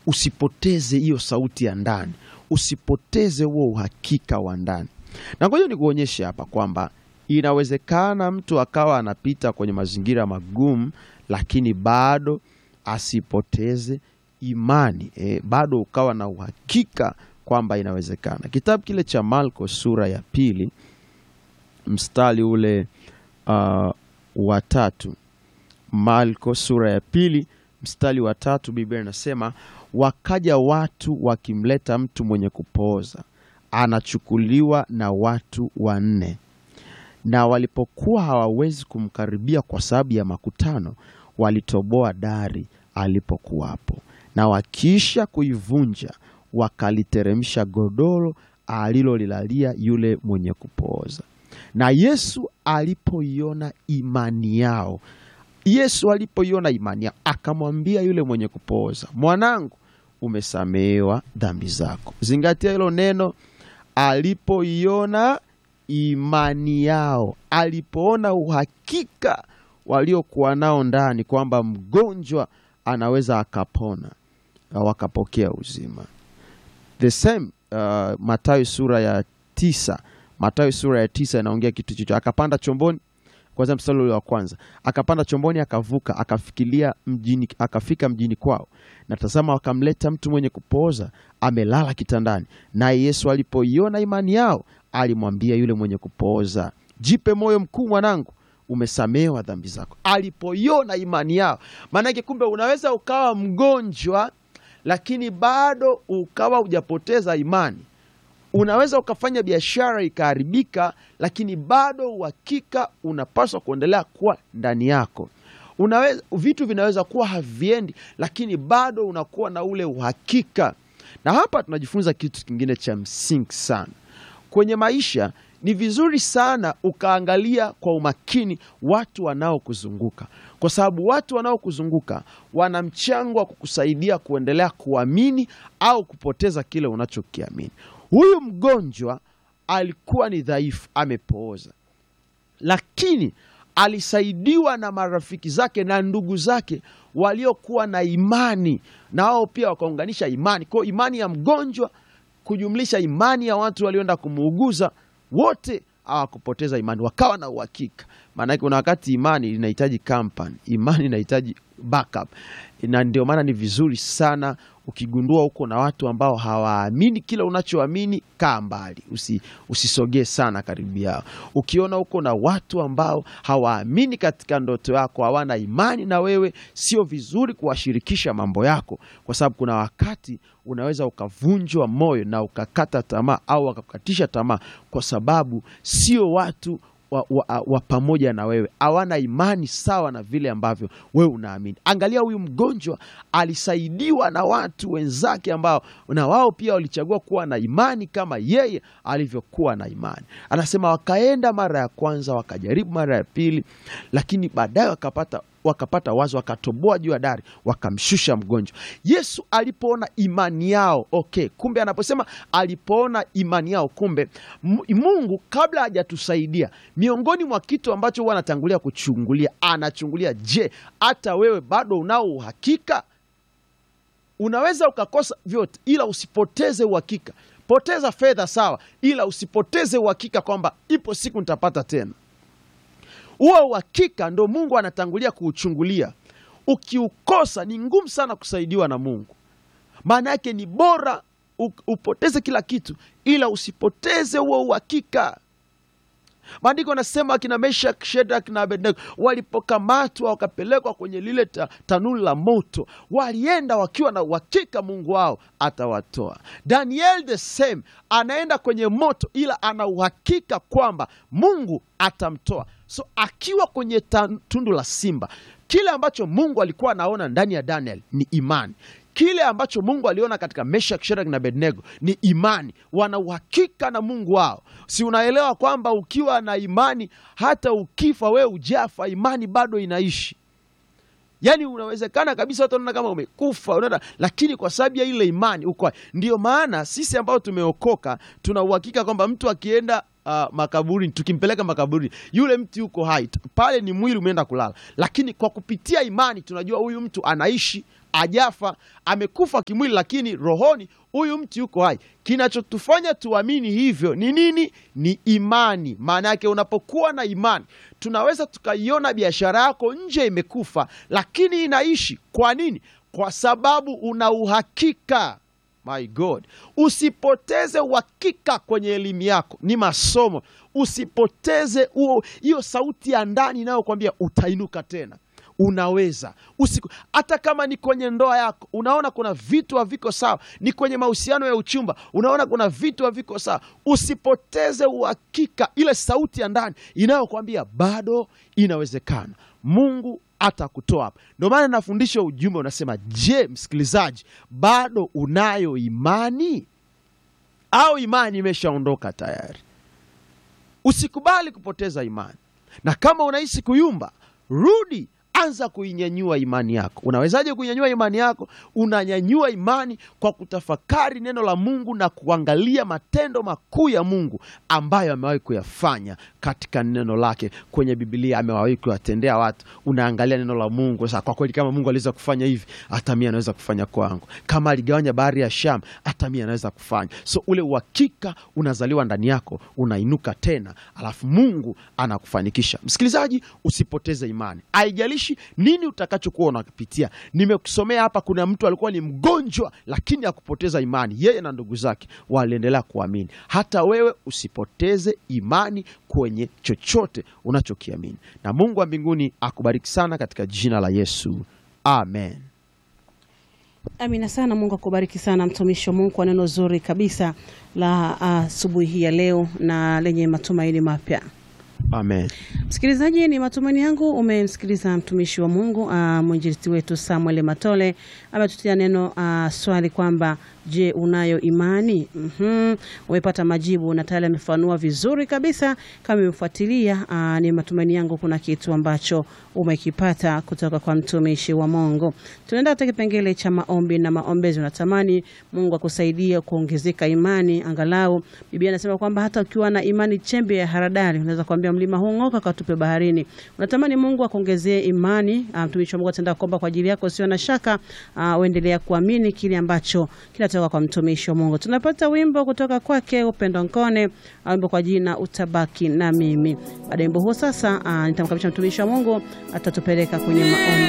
usipoteze hiyo sauti ya ndani, usipoteze huo uhakika wa ndani. Na ngoja nikuonyeshe hapa kwamba inawezekana mtu akawa anapita kwenye mazingira magumu, lakini bado asipoteze imani e, bado ukawa na uhakika kwamba inawezekana. Kitabu kile cha Marko sura ya pili mstari ule uh, wa tatu. Marko sura ya pili mstari wa tatu, Biblia inasema wakaja watu wakimleta mtu mwenye kupooza, anachukuliwa na watu wanne na walipokuwa hawawezi kumkaribia kwa sababu ya makutano, walitoboa dari alipokuwapo, na wakiisha kuivunja wakaliteremsha godoro alilolilalia yule mwenye kupooza. Na Yesu alipoiona imani yao, Yesu alipoiona imani yao, akamwambia yule mwenye kupooza, mwanangu, umesamehewa dhambi zako. Zingatia hilo neno, alipoiona imani yao, alipoona uhakika waliokuwa nao ndani kwamba mgonjwa anaweza akapona, wakapokea uzima. The same uh, Mathayo sura ya tisa, Mathayo sura ya tisa inaongea kitu chicho, akapanda chomboni kwanza, mstari ule wa kwanza, akapanda chomboni akavuka, akafikilia mjini, akafika mjini kwao, na tazama, wakamleta mtu mwenye kupooza amelala kitandani. Naye Yesu alipoiona imani yao, alimwambia yule mwenye kupooza, jipe moyo mkuu, mwanangu, umesamehewa dhambi zako. Alipoiona imani yao, maanake kumbe unaweza ukawa mgonjwa lakini bado ukawa hujapoteza imani. Unaweza ukafanya biashara ikaharibika, lakini bado uhakika unapaswa kuendelea kuwa ndani yako. Unaweza, vitu vinaweza kuwa haviendi, lakini bado unakuwa na ule uhakika. Na hapa tunajifunza kitu kingine cha msingi sana kwenye maisha. Ni vizuri sana ukaangalia kwa umakini watu wanaokuzunguka, kwa sababu watu wanaokuzunguka wana mchango wa kukusaidia kuendelea kuamini au kupoteza kile unachokiamini. Huyu mgonjwa alikuwa ni dhaifu, amepooza, lakini alisaidiwa na marafiki zake na ndugu zake waliokuwa na imani, na wao pia wakaunganisha imani. Kwa imani ya mgonjwa kujumlisha imani ya watu walioenda kumuuguza wote hawakupoteza imani, wakawa na uhakika. Maanake kuna wakati imani inahitaji company, imani inahitaji backup, na ndio maana ni vizuri sana ukigundua huko na watu ambao hawaamini kile unachoamini, kaa mbali, usi, usisogee sana karibu yao. Ukiona huko na watu ambao hawaamini katika ndoto yako, hawana imani na wewe, sio vizuri kuwashirikisha mambo yako, kwa sababu kuna wakati unaweza ukavunjwa moyo na ukakata tamaa au wakakukatisha tamaa, kwa sababu sio watu wa, wa, wa pamoja na wewe, hawana imani sawa na vile ambavyo wewe unaamini. Angalia, huyu mgonjwa alisaidiwa na watu wenzake ambao na wao pia walichagua kuwa na imani kama yeye alivyokuwa na imani. Anasema wakaenda mara ya kwanza, wakajaribu mara ya pili, lakini baadaye wakapata wakapata wazo, wakatoboa juu ya dari, wakamshusha mgonjwa. Yesu alipoona imani yao, okay, kumbe anaposema alipoona imani yao, kumbe Mungu kabla hajatusaidia, miongoni mwa kitu ambacho huwa anatangulia kuchungulia, anachungulia, je, hata wewe bado unao uhakika? Unaweza ukakosa vyote, ila usipoteze uhakika. Poteza fedha sawa, ila usipoteze uhakika kwamba ipo siku nitapata tena. Huo uhakika ndo Mungu anatangulia kuuchungulia. Ukiukosa ni ngumu sana kusaidiwa na Mungu. Maana yake ni bora upoteze kila kitu, ila usipoteze huo uhakika. Maandiko anasema akina Meshak, Shedrak na Abednego walipokamatwa wakapelekwa kwenye lile ta, tanuru la moto, walienda wakiwa na uhakika Mungu wao atawatoa. Daniel the same, anaenda kwenye moto, ila ana uhakika kwamba Mungu atamtoa. So akiwa kwenye tundu la simba, kile ambacho Mungu alikuwa anaona ndani ya Daniel ni imani kile ambacho Mungu aliona katika Meshak, Shadraka na Abednego ni imani. Wana uhakika na Mungu wao. Si unaelewa kwamba ukiwa na imani, hata ukifa wewe ujafa, imani bado inaishi. Yaani unawezekana kabisa watu wanaona kama umekufa, unaona, lakini kwa sababu ya ile imani uko. Ndio maana sisi ambao tumeokoka tuna uhakika kwamba mtu akienda Uh, makaburini tukimpeleka makaburini, yule mtu yuko hai pale, ni mwili umeenda kulala, lakini kwa kupitia imani tunajua huyu mtu anaishi ajafa, amekufa kimwili, lakini rohoni huyu mtu yuko hai. Kinachotufanya tuamini hivyo ni nini? Ni imani. Maana yake unapokuwa na imani, tunaweza tukaiona biashara yako nje imekufa, lakini inaishi. Kwa nini? Kwa sababu una uhakika My God, usipoteze uhakika kwenye elimu yako, ni masomo. Usipoteze huo hiyo sauti ya ndani inayokwambia utainuka tena, unaweza usiku. Hata kama ni kwenye ndoa yako, unaona kuna vitu haviko sawa, ni kwenye mahusiano ya uchumba, unaona kuna vitu haviko sawa, usipoteze uhakika, ile sauti ya ndani inayokwambia bado inawezekana. Mungu atakutoa hapa. Ndio maana nafundisha ujumbe unasema, je, msikilizaji, bado unayo imani au imani imeshaondoka tayari? Usikubali kupoteza imani, na kama unahisi kuyumba, rudi anza kuinyanyua imani yako. Unawezaje kuinyanyua imani yako? Unanyanyua imani kwa kutafakari neno la Mungu na kuangalia matendo makuu ya Mungu ambayo amewahi kuyafanya katika neno lake kwenye Biblia, amewahi kuyatendea watu. Unaangalia neno la Mungu sasa, kwa kweli, kama Mungu aliweza kufanya hivi, hata mimi anaweza kufanya kwangu. Kama aligawanya bahari ya Shamu, hata mimi anaweza kufanya. So ule uhakika unazaliwa ndani yako, unainuka tena, alafu Mungu anakufanikisha. Msikilizaji, usipoteze imani, haijalishi nini utakachokuwa unapitia. Nimekusomea hapa, kuna mtu alikuwa ni mgonjwa, lakini hakupoteza imani. Yeye na ndugu zake waliendelea kuamini. Hata wewe usipoteze imani kwenye chochote unachokiamini, na Mungu wa mbinguni akubariki sana katika jina la Yesu, amen. Amina sana. Mungu akubariki sana mtumishi wa Mungu kwa neno zuri kabisa la asubuhi hii ya leo na lenye matumaini mapya. Amen. Msikilizaji, ni matumaini yangu umemsikiliza mtumishi wa Mungu uh, mwinjilisti wetu Samuel Matole ametutia neno uh, swali kwamba je, unayo imani? mm-hmm. Umepata majibu na tayari amefanua vizuri kabisa. Kama umefuatilia, uh, ni matumaini yangu kuna kitu ambacho umekipata kutoka kwa mtumishi wa Mungu. Tunaenda katika kipengele cha maombi na maombezi. Unatamani Mungu akusaidie kuongezeka imani, angalau Biblia inasema kwamba hata ukiwa na imani chembe ya haradali unaweza kuambia mlima huu ng'oka, katupe baharini. Unatamani Mungu akuongezee imani, mtumishi wa Mungu ataenda kuomba kwa ajili yako, sio na shaka. Uh, uendelea kuamini kile ambacho kinatoka kwa mtumishi wa Mungu. Tunapata wimbo kutoka kwake Upendo Nkone, wimbo kwa jina utabaki na mimi. Baada ya wimbo huo sasa, uh, nitamkabisha mtumishi wa Mungu atatupeleka kwenye maombi.